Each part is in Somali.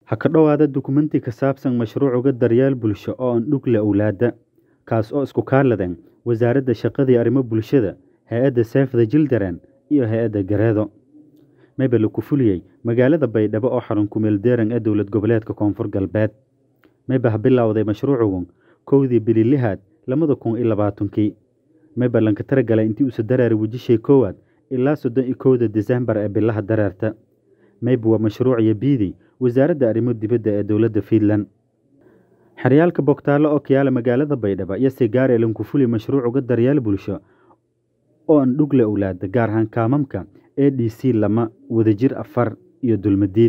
Ha ka dhowaada dukumeenti ka saabsan mashruuca daryeel bulsho oo aan dhug leh owlaada, kaas oo isku kaaladan Wasaaradda Shaqada iyo Arrimaha Bulshada, Hay'adda Save the Children, iyo Hay'adda Gareedo. Mayba lagu fuliyey magaalada Baydhabo oo xarun ku meel deeran ee dowlad goboleedka Koonfur Galbeed. Mayba ha bilowday mashruucugun kowdii bili lixaad lamada kun iyo labaatankii. Mayba lanka taragalay intii uusa dareeray wejishay koowaad ilaa soddon iyo kowda Diseembar ee bilaha dareerta. Mayba waa mashruuc iyo biidi Wasaaradda Arrimaha Dibadda ee dowladda Fiinland. Xeryaalka Bogtaalo oo ka yaala magaalada Baydhabo iyo Sigaar ee lanku fuliy mashruuca daryeel bulsho oo aan dhug leh owlaada gaar ahaan kaamamka ADC lama wadajir afar iyo dulmadiid.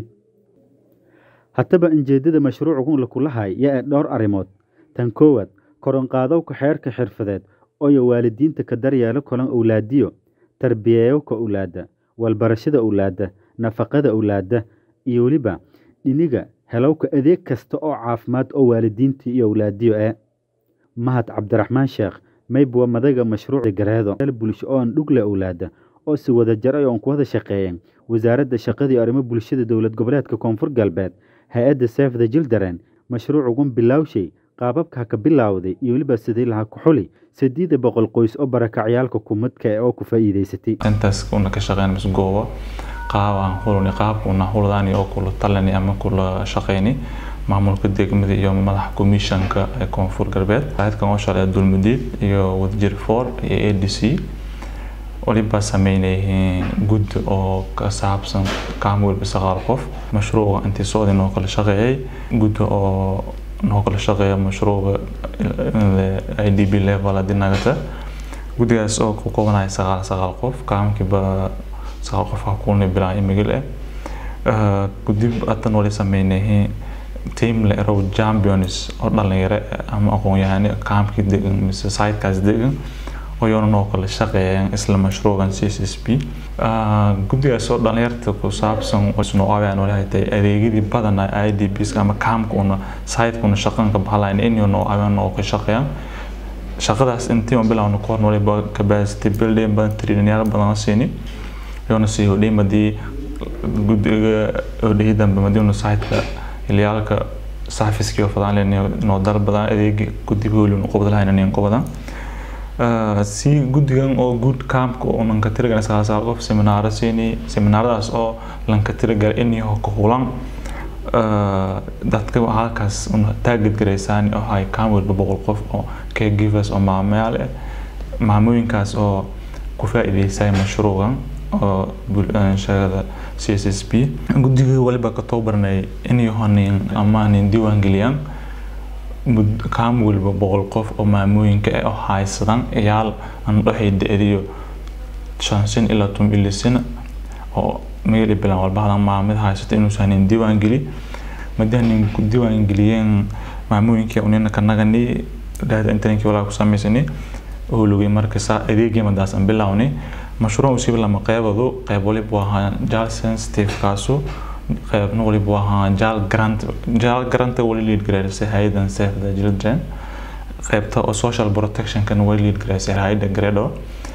Haddaba ujeedada mashruucan la kulahay yaa dhowr arrimood. Tan koowaad, kor u qaadowka xeerka xirfadeed oo waalidiinta ka daryeelo kulan owlaadiyo, tarbiyayowka owlaada, walbarashada owlaada, nafaqada owlaada, iyo weliba dhiniga helowka adeeg kasta oo caafimaad oo waalidiinta iyo owlaadiyo ee. Mahad Cabdiraxmaan Sheekh mayba waa madaga mashruuca Gareedo bulsho oo aan dhug leh owlaada oo si wada jir ah ku wada shaqeeyeen Wasaaradda Shaqada iyo Arrimaha Bulshada Dowlad Goboleedka Koonfur Galbeed, Hay'adda Save the Children. Mashruucugun bilowshay qaababka ka bilowday iyo weliba sidii laha ku xuli sideed boqol qoys oo barakacyaalka kumadka ee oo ku faa'iideysatay. intaas una ka shaqeyn mis goobo qaab aan hulani qaabka una huladaan oo kula talani ama kula shaqeyni maamulka degmada iyo madaxa komishanka ee koonfur galbeed hay'adkan oo shalay dulmadiid iyo wadajir for iyo ADC waliba sameynayeen gud oo ka saabsan kaam walba sagaal qof mashruuca intii socday noo kala shaqeeyay gud oo noo kala shaqeeya mashruuca IDB level hadii nagata guddigaas oo ku koobanaya sagaal sagaal qof kaamkiiba sagaal qof ka kulnay bilaa imigil eh gudib atan wali sameynayeen team le row champions oo dhalinyaro ama aqoon-yahano kaamkii degan mise sitekaas degan oo iyana noo kala shaqeeyeen isla mashruucan CSSP guddigaas oo dhalinyarta ku saabsan isnoo aawayaan walahi tahay adeegyadii badan IDPs ama kaamka una siteka shaqanka bahalayn in noo aawayaan oo ka shaqeeyaan shaqadaas intii aan bilowno ka hor waliba capacity building badan traininyaal badan siini iyona sii hodhay madii guddiga hodhay dambe madii una siteka ilyaalka safiskii oo fadaan leen noo dal badan adeegi guddiga weli nu qobad lahayn inaan qobadan si guddigan oo good campka oo lanka tiragalay sagaal sagaal qof seminaaro siini seminaaradaas oo lanka tiragalay in iyo ka hulan dadka halkaas una taagid garaysaan oo hay kaam walba boqol qof oo caregivers oo maamayaal eh maamooyinkaas oo ku faa'iideysay mashruucan oo shaqada CSSP guddiga waliba ka tababarnay in yohanin ama nin diiwaan geliyaan kaam walba boqol qof oo maamooyinka ah oo haysadan iyaal aan dhoxay da-diyo shan sin ilaa tun ili sin oo meel bilan walba hadan maamid haysato inuusan nin diiwaan geli madii nin ku diiwaan geliyeen maamooyinkii unina ka nagani data internetkii walaa ku samaysani oo lugay marka saa adeegii madaas aan bilownay mashruuc usiiba lama qeybado qeyb waliba waa jaal sensitive kaasu qaybna waliba waa jaal grant jaal grant wali lead gareysay hay'adan save the children qaybta oo social protection kan wali lead gareysay hay'adda Gareedo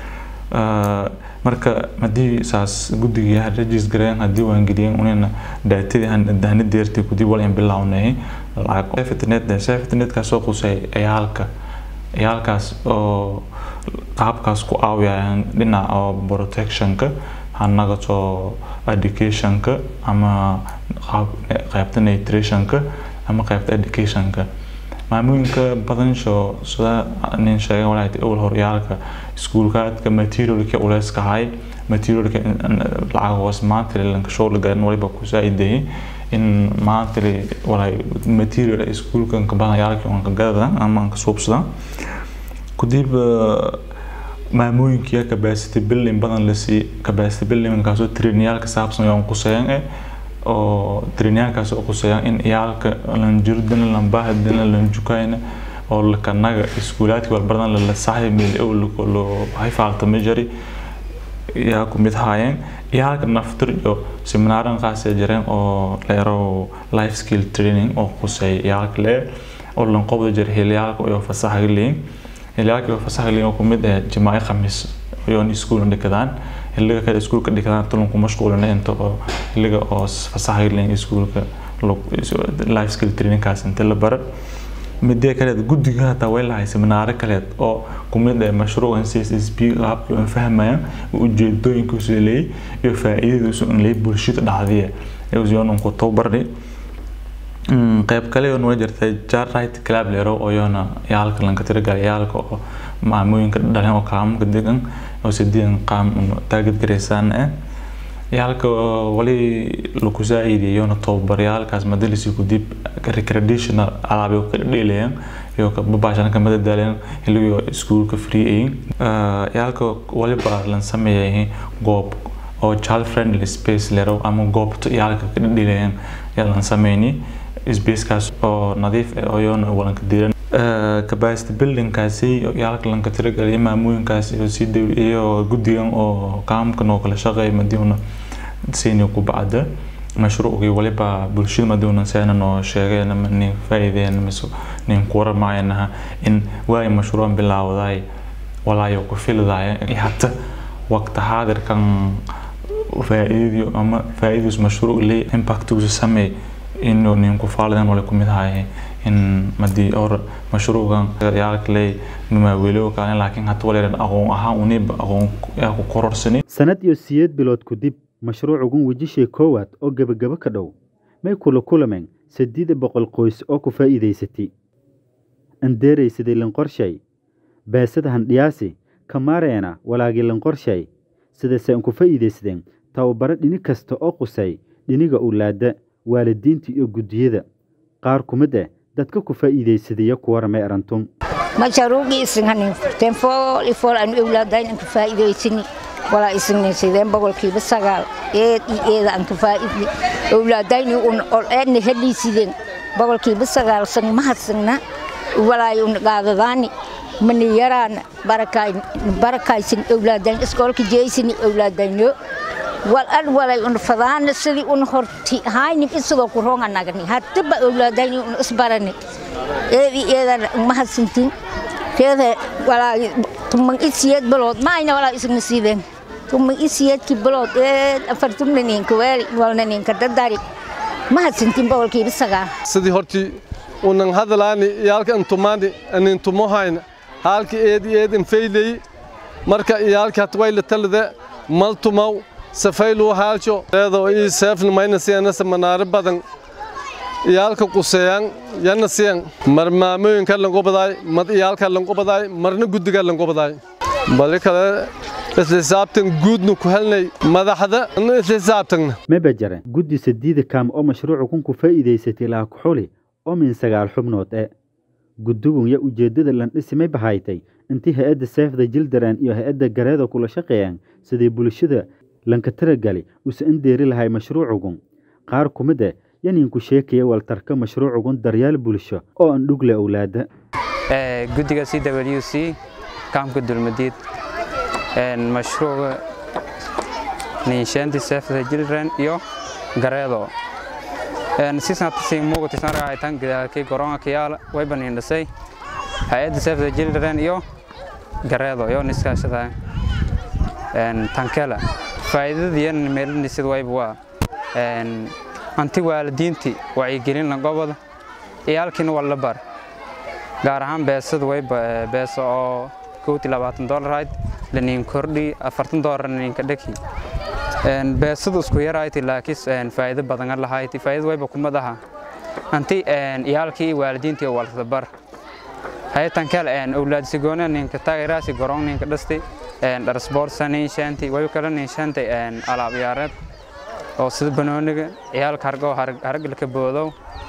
marka hadii saas guddiga regis gareyn hadii waan geliyeen unina daatadii aan dahna deertay ku dib wal in bilownay lacag safetynet safetynet ka soo qusay ciyaalka ciyaalkaas oo qaabkaas ku caawiyaan dhinaca oo protectionka hanagato educationka ama qaybta nutritionka ama qaybta educationka maamooyinka badansho sida nin sheegay walahi awal horyaalka iskuulkaadka materialka uleyska hay materialka lacag hoos maanta lanka show garan waliba ku saaidayay in maanta walahi material iskuulkan ka badan yaalka aan ka gadadan ama aan ka suubsadan kudib maamooyinka capacity building badan la sii capacity building kaasoo trainiyaalka saabsan oo quseeyaan eh oo trainiyaalkaas oo quseeyaan in iyaalka lan jirdina lan bahdina lan jukayna oo la kanaga iskuulaadka wal badan la saxay meel oo lo hay faalta majari yaa ku mid haayeen iyaalka naftir iyo seminaaran qaas ee jireen oo leero life skill training oo quseey iyaalka le oo lan qobda jir hiliyaalka oo fasaxa leeyin hiliyaalka oo fasaxa leeyin oo ku mid ah jimaa'i khamiis iyo iskuul dhigadaan xilliga kale iskuulka dhigtaan tulunku mashquulina inta oo xilliga oo fasaxa leeyin iskuulka life skill trainingkaas inta la bara midee kaleed guddiga hataa way lahay seminaaro kaleed oo kumid ee mashruucan c s s b qaabkii aan fahmayaan ujeedooyinkiisu leeyay iyo faa'iidadiisu in leeyay bulshada dhacdiya eeyoon ku tababarni qayb kale oo noo jirtay jarright club leero oo yoona yaalka lanka tiragalay yaalka oo maamooyinka dhaleen oo kaamka degan oo sideedan qaam taagid garaysaan eh yaalka wali lagu saaciideeyona tababaryaalkaas madalisi ku dib recreational alaabay ka dheelayaan iyo babaashan ka madadaaleen xilligo iskuulka free ayin yaalka waliba lan sameeyay goob oo child friendly space lero ama goobta yaalka ka dheelayaan yaa lan sameeyni spacekaas oo nadiif ah oo yoona walanka diiran capacity buildingkaasi yaalka lanka tiragalay maamooyinkaas iyo si iyo guddigan oo kaamkan oo kala shaqeeya madiuna siini ku bacda mashruucii waliba bulshada madiuna seenan oo sheegeen ama nin faa'iideen mise nin ku waramaayanaha in waay mashruucan bilaawday walaayo ku fildaaya hata waqti xaadirkan faa'iidiyo ama faa'iidus mashruuc leey impactigiisu sameey inuu ninku faalidan wala ku mid ahay in madii or mashruucan yaalka leey maawelo kale laakiin hata waleeran aqoon ahaan uniba aqoon ku kororsani sanad iyo siyeed bilood ku dib mashruucugun wejishii koowaad oo gebagabo ka dhow may kula kulameen saddeed boqol qoys oo ku faa'iidaysatay andeeraysaday lanqorshay beesada handhiyaasi kamaareena walaagii lanqorshay sidase an ku faa'iidaysadeen tababaro dhini kasta oo qusay dhiniga ulaada waalidiinta iyo guddiyada qaar ku mid ah dadka ku faa'iidaysadaya kuwaramay arantun masharuuqii isinhanin furteen fool i fool aan owlaadayn aan ka faa'iidaysani walaa isinnin sideen boqolkiiba sagaal eed iyo eeda aan ka faa'iidni owlaadayni un eedna heliisideen boqolkiiba sagaal san mahadsanna walaay un qaadadaani mani yaraana barakaysin owlaadayn iskoolka jeysini owlaadayno wal ad walay un fadaana sidii un horti haynin isidoo ku roonga nagani hadaba owlaadayni un isbarani eedi eedan mahadsantin keeda walaa tuman isiyeed bilood maayna walaa isna siideen tuman isiyeedki bilood eed afartumna ninka weeli walna ninka dadari mahadsantin boqolkiiba sagaal sidii hortii unan hadalaani iyaalka intumaani anin tumohayna haalki eedi eedin fayleyi marka iyaalki hatwayla talade mal tumaw safayluu haalsho eedo ii seefna mayna siyanasa manaare badan iyaalka quseeyaan yana siyan mar maamooyinka lanqobadaay mad iyaalka lanqobadaay marna guddiga lanqobadaay bali kale islisaabtan guudna ku helnay madaxda islisaabtagna maba jare guddi sadiida kaam oo mashruucu kun ku faa'iidaysatay laha kuxuli oo min sagaal xubnood e guddigun ya ujeeddada landhisimay bahaytay intii hay-adda seefda jildaran iyo hay-adda gareeda kula shaqeeyaan sidii bulshada lanka taragali usa indeeri lahay mashruucugun qaar ku mid ah yaninku sheekaya waltarka mashruucugun daryaal bulsho oo aan dhugle owlaada guddiga c w c kaamka dulmadiid mashruuca ninshaanti seefda jilran iyo gareedo sisnatasi muugatisnarahaytan gidaalkii goronga kiyaala wayba nindhasay hay-adda seefda jilran iyo gareedo iyo niskaashada tankela faa'iidadiyan meelinisid wayba waa anti waalidiintii wacyigelin lanqobada iyaalkiina waa la bar gaar ahaan beesada wayba beesa oo kowti labaatan dolar ahayd laniin kordhi afartan dolar niinka dhaki beesadu isku yarayti laakiin faa'iido badan lahayti faa'iido wayba kumad aha anti iyaalkii iyo waalidiintii walta bar haytan kale awlaadsi goona ninka taageeraasi gorong ninka dhasti dharsport ninshaanti wayba kale ninshaantay alaab ciyaareed oo sida banooniga ciyaalka hargo haragalka boodow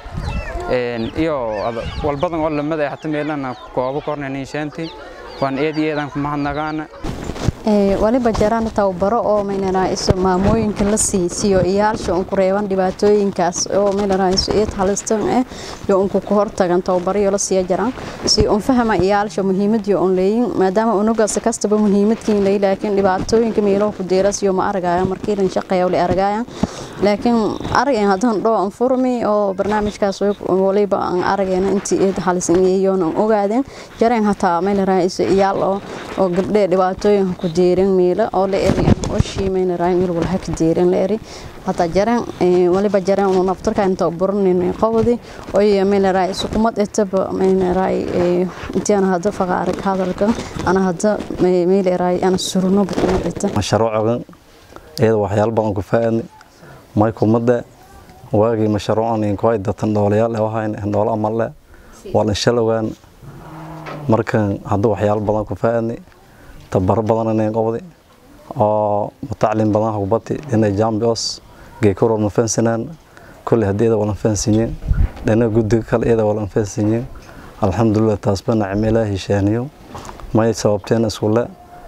iyo walbadan oo lamid ah hata meelana koobo korna ninshaanti waan eed iyo eedan kumahadnagaana waliba jaraan tababaro oo maynanaiso maamooyinka la siisiyo iyaalsha unku reeban dhibaatooyinkaas oo maynanaiso eed halistan eh yo unku ku hortagan tababarayo la siiya jaraan si un fahma iyaalsha muhiimadii on leeyin maadaama unugaas kastaba muhiimadkiin ley laakiin dhibaatooyinka meelo ku deeras yo ma aragaya markii lan shaqeeya wali aragaya laakiin aragayn haddaan dhoo aan furmi oo barnaamijkaas waliba aan aragayna intii eed halisan iyoon aan ogaadeen jareen hataa mayna raayso iyaal oo oo gabdhee dhibaatooyinka ku deerin miila oo la eri oo shiimayna raay meel walha ka deerin la eri hataa jareen waliba jareen uu naftarka inta buranin qowdi oo iyo mayna raay sukumad etaba mayna raay intaan hada faqaar hadalka ana hada meel raay ana surno bukumad eta mashruucan iyada waxyaalo badan ku faa'iidnay may kumada waagii mashruucan in kuway datan dhoolayaal ee wahayn dhoolo amalle waa la shalowaan markan hadda waxyaalo badan ku faa'iidnay tabaro badan inay qobdi oo mutacalin badan hubati inay jambios geekuro ma fansanaan kulli haddii iyada wala fansanyin dhana guddiga kale iyada wala fansanyin alxamdulilah taas ba nacmo ilaahi sheeniyo may sababteen iskule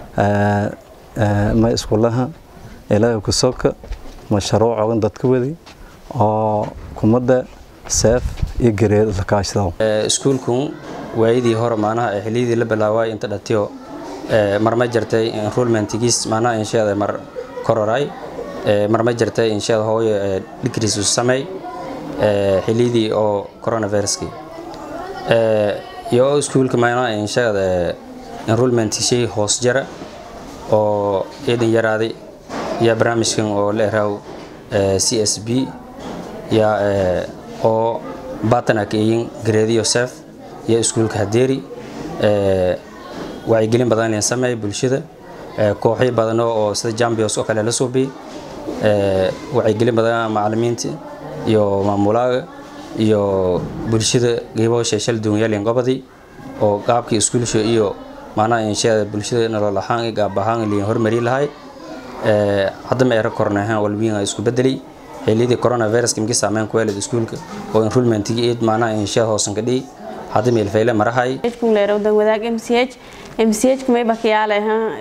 may iskulaha ilaahay ku soka mashruucogan dadka wadi oo kumada seef iyo gareed la kaashado iskuulku waayadii hore maanaha xiliyadii la bilaaway inta dhatiyo mar ma jirtay enrollmentigiis maanaha insheeda mar kororay mar ma jirtay insheeda hooyo dhigriis u samey xiliyadii oo coronaviruskii iyo iskuulka maanaha insheeda enrollment shay hoos jara oo eedan yaraaday iyo barnaamijkan oo la eraaw c s b ya oo baatanak eyin gareediyo sef iyo iskuulka hadeeri wacyigelin badan inay sameey bulshada kooxyo badan oo sida jambios oo kale la suubi wacyigelin badan macalimiinta iyo maamulaaga iyo bulshada geebo sheeshal duunyaalin gobadi oo qaabkii iskuulsha iyo maanaha insheeda bulshada nolol ahaan iyo gaab ahaan liin hormari lahay hadda ma era kornahan walwiin isku bedelay xiliyadii coronavirus kimki saameyn ku yeelay iskuulka oo enrollmentigii eed maanaha insheeda hoosan ka dhigi hadda meel fayle marahay leerowdan wadaag m c h m c h kumay bakiyaale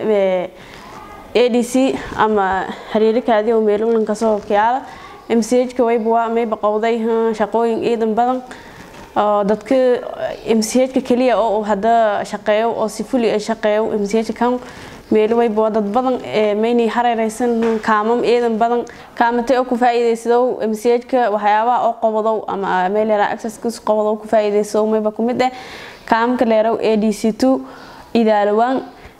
a d c ama xiriirikaadii oo meelulin kasoo kiyaala m c h ka wayba may baqowday shaqooyin ciidan badan oo dadka m c h ka keliya oo hadda shaqeeyo oo si fuli ay shaqeeyo m c h kan meel wayba dad badan maynay hareeraysan kaamam ciidan badan kaamatay oo ku faa'iidaysadow m c h ka waxyaabaha oo qobodow ama meel yaraa accesskiis qobodow ku faa'iidaysadow mayba ku mid eh kaamka leerow a d c two idaalawaan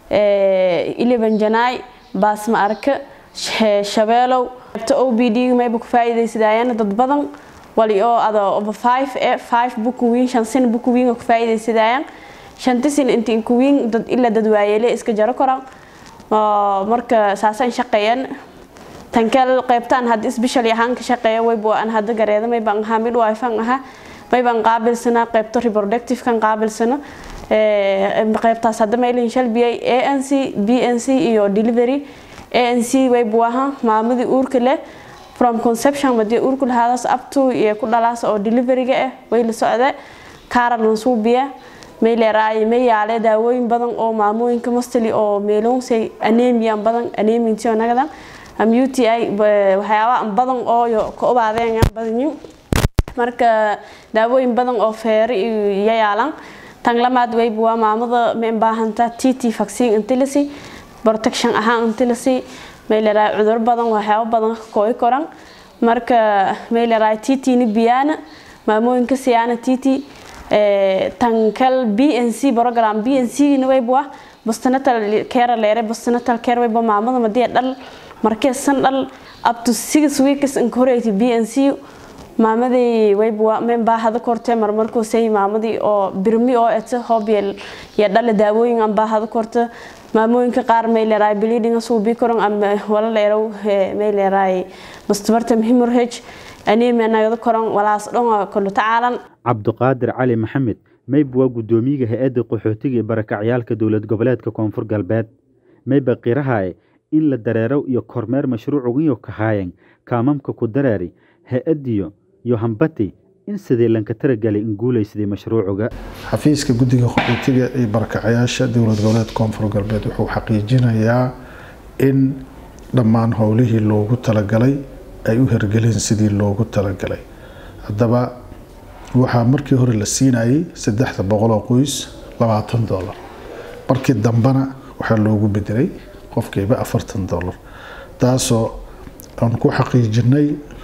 eleven janaay baasma arka shabeelow o b d mayba ku faa'iidaysadayaan dad badan wali oo ada over five eh five bukuwiin shan sin bukuwiin ku faa'iidaysadayaan shanti sin intiin kuwiin dad ilaa dad waayeele iska jaro koran marka saasaan shaqeeyaan tankeel qaybtaan hadda isbishal ahaan ka shaqeeya wayba aan hadda gareeda maybaan ahaa midwife-an ahaa maybaan qaabilsanaa qaybta reproductive-kan qaabilsana qaybtaas hadda maylin shalbiyay a n c b n c iyo delivery a n c waybu ahaa maamadii uurka leh from conception madii uurku lahaadaas up to iyo ku dhalaas oo deliveryga ah way la socde kaaran suubiya mayleeraay may yaale daawooyin badan oo maamooyinka mostly oo meeloonsay anemian badan anemintiyo nagadan am u t i waxyaaba badan oo ka obaadeen badanyin marka daawooyin badan oo feere iyo yaalan tan lamaad wayba waa maamada ma baahanta t t vaccine intilisi protection ahaan intilisi mayleeraay cudur badan waxyaaba badan kooy koran marka mayleeraay t t ni biyaana maamooyinka siyaana t t tankal b n c program b n c na wayba waa postnatal care leere postnatal care wayba maamada madii dhal markee san dhal up to six weeks incorate b n c maamadii wayba waa men baahada kortee marmarkuu say maamadii oo birmi oo eta hobyel iyo dhale daawooyin aan baahada korta maamooyinka qaar may leeraay bleeding suubi koran ama wala leerow may leeraay mustabartam hemorrhage anemia nagada koran walaas dhan kulu tacaalan cabduqaadir cali maxamed mayba waa guddoomiyaga hay-adda qaxootiga ee barakacyaalka dowlad goboleedka koonfur galbeed mayba qirahaye in la dareerow iyo kormeer mashruucugiyo kahaayeen kaamamka ku dareeri hay-addiyo iyo hambati in sidii lanka taragalay in guulaysaday mashruucuga xafiiska guddiga qaxootiga ee barakacayaasha dowlad goboleedka koonfur galbeed wuxuu xaqiijinayaa in dhammaan howlihii loogu talagalay ay u hergeleen sidii loogu talagalay haddaba waxaa markii hore la siinayay saddexda boqol oo qoys labaatan dollar markii dambena waxaa loogu bedelay qofkiiba afartan dollar taasoo aan ku xaqiijinay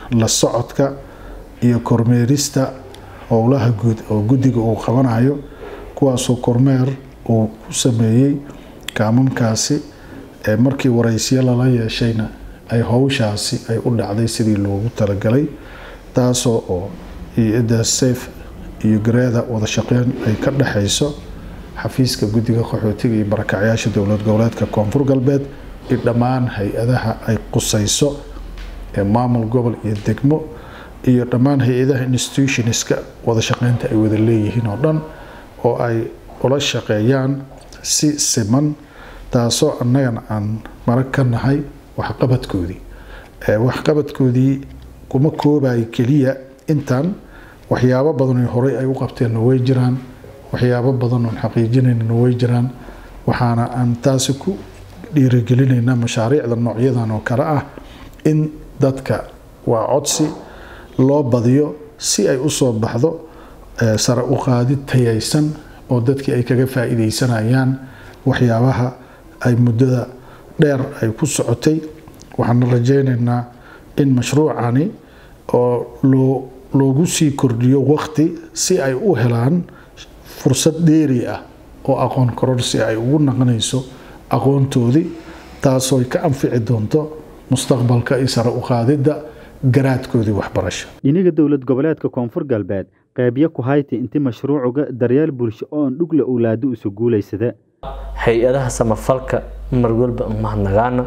la socodka iyo kormeerista howlaha guud oo guddiga uu qabanayo kuwaasoo kormeer uu ku sameeyey kaamamkaasi markii waraysyo lala yeeshayna ay howshaasi ay u dhacday sidii loogu talagalay taasoo oo hay-adda safe iyo gareeda wada shaqeyn ay ka dhexayso xafiiska guddiga qaxootiga iyo barakacyaasha dowlad goboleedka koonfur galbeed iyo dhammaan hay-adaha ay qusayso ee maamul gobol iyo degmo iyo dhammaan hay-adaha institutionska wada shaqeynta ay wada leeyihiin oo dhan oo ay ula shaqeeyaan si siman taasoo annagana aan marag ka nahay waxqabadkoodii waxqabadkoodii kuma koobayo keliya intan waxyaabo badan oo horey ay u qabteenna way jiraan waxyaabo badan oon xaqiijinaynana way jiraan waxaana aan taasi ku dhiirigelinaynaa mashaariicda noocyadan oo kale ah in dadka waa codsi loo badiyo si ay usoo baxdo sare u qaadid tayaysan oo dadkii ay kaga faa'iidaysanayaan waxyaabaha ay muddada dheer ay ku socotay waxaana rajaynaynaa in mashruucani oo loo loogu sii kordhiyo waqti si ay u helaan fursad dheeri ah oo aqoon kororsi ay ugu naqonayso aqoontoodii taasoo ka anfici doonto mustaqbalka iyo sare u qaadidda garaadkoodii waxbarasho dhiniga dowlad goboleedka koonfur galbeed qeybyo ku hayti inti mashruucuga daryeel bulsho oon dhugle owlaado isu guulaysada hay-adaha samafalka mar walba mahadnagaana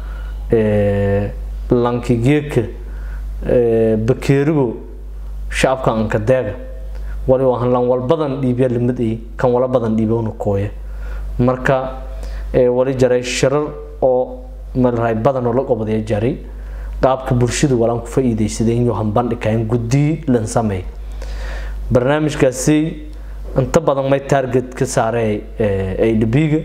lankigeeka bakeerigo shacabka ankadeega wali waan lan wal badan dhiibya limid ay kan wala badan dhiibowna kooya marka wali jaray shirar oo malraay badan oo la qobadaya jaray qaabka bulshada walaan ku faa'iidaysadeen iyo hambandhikayn guddi lan sameey barnaamijkaasi inta badan may target ka saarey adb-ga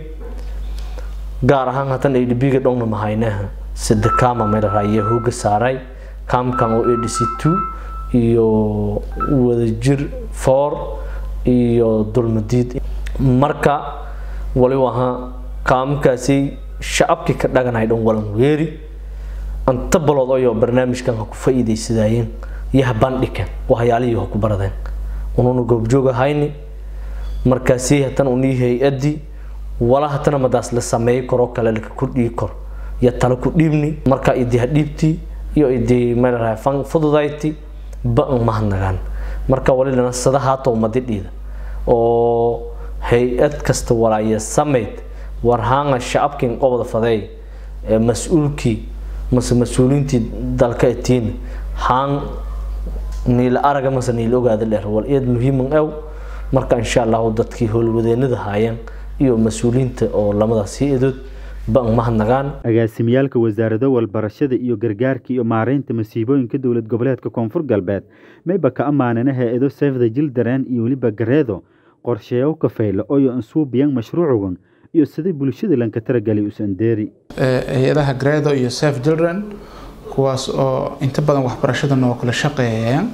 gaar ahaan hatan adb-ga dhowna mahaynaha sida kama malraay hooga saaray kamkan oo adc two iyo wadajir foor iyo dulmadiid marka wali ahaa kaamkaasi shacabkii ka dhaganay dhan walan weeri anta balood ayoo barnaamijkan ha ku faa'iidaysadayeen iyo ha bandhigan waxyaalihii ha ku baradeen ununa goobjoog ahayni markaasi hatan unii hay-adii wala hatana madaas la sameey karo kale laka kordhii karo iyo tala ku dhiibni marka idii ha dhiibtii iyo idii meelrahay fan fududayti ba-an mahadnagaan marka wali lana sada haata umadidhiida oo hay-ad kasta walaaya samayd warhaanga shacabkin qobda fadeey mas-uulkii mase mas-uuliintii dalka etiin haan niila araga mase niila ogaada dheer wal iyad muhiiman ew marka insha allahu dadkii howlwadeenada haayeen iyo mas-uuliyiinta oo lamadaasi edood ba-an mahadnagaan agaasimiyaalka wasaarado walbarashada iyo gargaarka iyo maareynta masiibooyinka dowlad goboleedka koonfur galbeed mayba ka ammaanana hay-ado sefda jildareen iyo weliba gareedo qorsheeyo kafayla oyo ansuubiyan mashruucugan iyo sidai bulshada lanka taragalay usandeeri hay-adaha gareedo iyo sef children kuwaas oo inta badan waxbarashada noo kala shaqeeyeen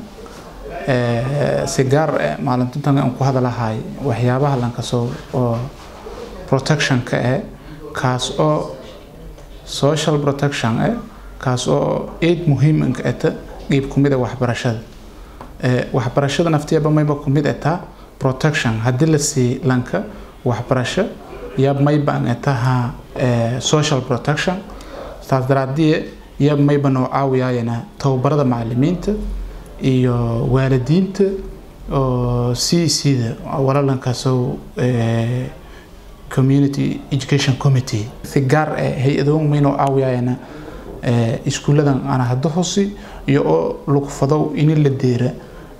si gaar maalintintan aan ku hadalahay waxyaabaha lankasoo oo protectionka eh kaas oo social protection eh kaas oo aid muhiim inka eta qeyb kumid waxbarashada waxbarashada naftiyaba mayba kumid etaa protection haddii la sii lanka waxbarasho yab mayba an etaha social protection taas daraadie yab mayba noo caawiyayana tababarada macalimiinta iyo waalidiinta oo c cda walalankaasoo community education committee si gaar eh hay-adoon maynoo caawiyayana iskuuladan ana hadda hosi iyo oo lagu fadow ini la deera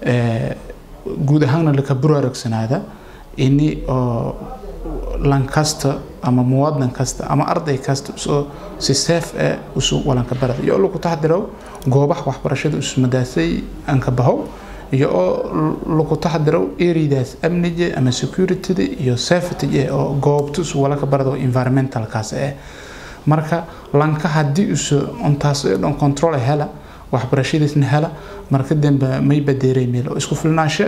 guud ahaanna laka buraaragsanaada ini oo lankasta ama muwaadin kasta ama arday kasta usoo si seef eh usu walanka barada iyo oo lagu taxdiro goobaha waxbarashada usmadaasay anka bahow iyo oo lagu taxdiro areadaas amniga ama securityda iyo safety oo goobta isu walaka barado environmentalkaas eh marka lanka haddii usu intaas dhan control hela waxbarashadiisna hela marka dambe may badeeray meel oo isku filnaansho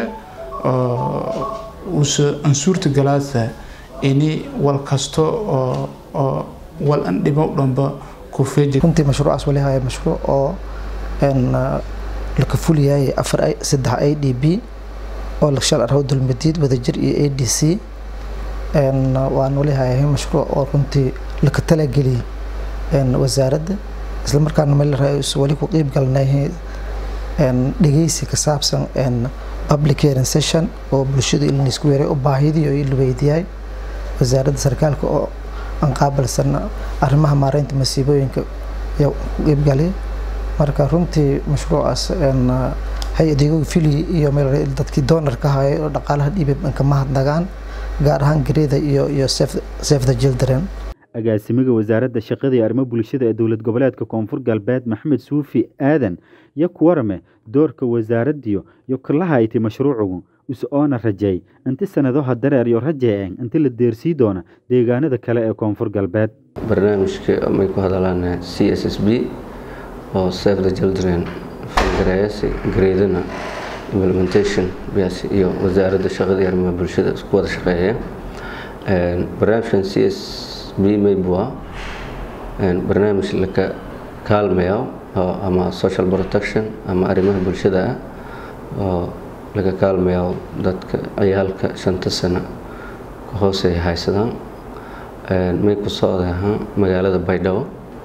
oo usa ansuurta galaasa ini wal kasto oo oo wal an dhibo dhanba ku feeji runtii mashruucaas wali haya mashruuc oo laka fuliyay afar saddex i d b oo shal arho dulmadiid wadajir iyo a d c waan wali hayahay mashruuc oo runtii laka talageliyey wasaaradda isla markaana meel wali ku qiib galnay dhegeysi ka saabsan public hearing session oo bulshadu in laisku weeray u baahidii oo la weydiiyay wasaaradda sarkaalka oo aan qaabilsan arrimaha maareynta masiibooyinka ayaa ku qiibgalay marka runtii mashruucaas hay-adigo fili iyo meel dadkii doonarka hayay oo dhaqaalaha dhiibay ka mahadnagaan gaar ahaan gareeda iyo iyo save the children agaasimiga wasaaradda shaqada iyo arrimo bulshada ee dowlad goboleedka koonfur galbeed maxamed suufi aadan iyo ku warame doorka wasaaraddiyo iyo kalaha ayti mashruucugu is oona rajeey inti sanadaha dareer iyo rajeeceen inti la deersii doona deegaanada kale ee koonfur galbeed barnaamijka may ku hadalaan c s s b oo save the children fangareeyasi gareedana implementation biyaas iyo wasaaradda shaqada iyo arrimaha bulshada isku wada shaqeeya barnaamijkan c s b maybua barnaamij laka kaalmayo ama social protection ama arrimaha bulshada ah oo laga kaalmayo dadka ciyaalka shanta sano ka hooseeya haysadaan may ku socda ahaan magaalada baydhabo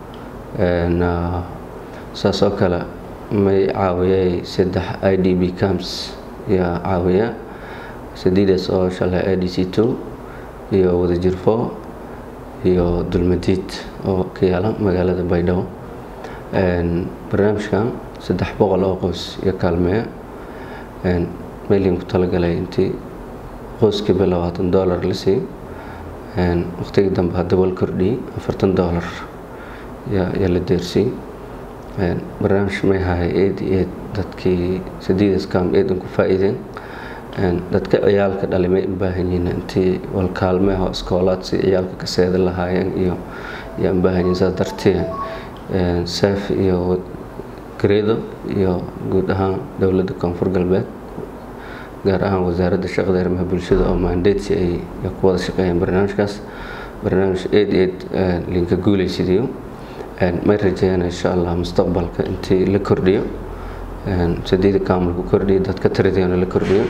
saas oo kale may caawiyay saddex i d b camps yaa caawiya sadiidaas oo shalay i d c two iyo wadajir four iyo dulmadiid oo ka yaala magaalada baydhabo barnaamijkan saddex boqol oo qoys iyo kaalmeeya meelin ku talagalay intii qoyskiiba labaatan dollar la siiy waqtigii dambe haddaba la kordhiyey afartan dollar yaa la deersiyey barnaamij may hahay eed iyo eed dadkii sadiidas kaam eedan ku faa'iideen dadka ciyaalka dhalay may u baahan yihiin intii wal kaalmeeho iskoolaad si ciyaalka ka seeda lahaayeen iyo yaa u baahan yihiin saas dartee saaf iyo gareedo iyo guud ahaan dowladda koonfur galbeed gaar ahaan wasaaradda shaqada arrimaha bulshada oo mandatesi ay ku wada shaqeeyeen barnaamijkaas barnaamij eed eed linka guuleysidiyo may rajeeyaan insha allah mustaqbalka intii la kordhiyo sadiida kaamulku kordhiyo dadka tiradiyana la kordhiyo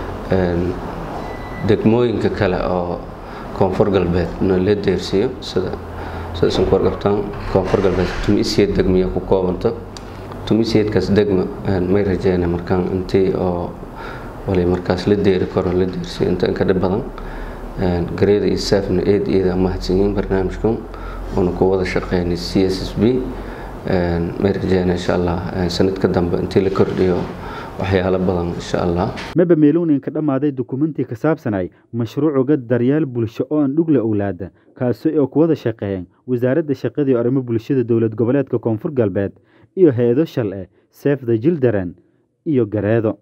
degmooyinka kale oo koonfur galbeedna la deersiiyo sida sida isan ku warqabtaan koonfur galbeed tumisiyad degmiya ku koobanto tumisiyadkaas degma may rajeeyana markaan intii oo wali markaas la deeri karo la deersiiyo inta inka dhib badan gareeda iyo saafna eed iyada mahadsan yihiin barnaamijkan oona ku wada shaqeynay c s s b may rajeeyana insha allah sanadka dambe intii la kordhiyo waxyaalo badan insha allah maba meelowninka dhammaaday dukumentii ka saabsanay mashruucuga daryaal bulsho oo aan dhugle owlaada kaasi oo ku wada shaqeeyeen wasaaradda shaqadii arrimo bulshada dowlad goboleedka koonfur galbeed iyo hay-ado shal eh save the children iyo gareedo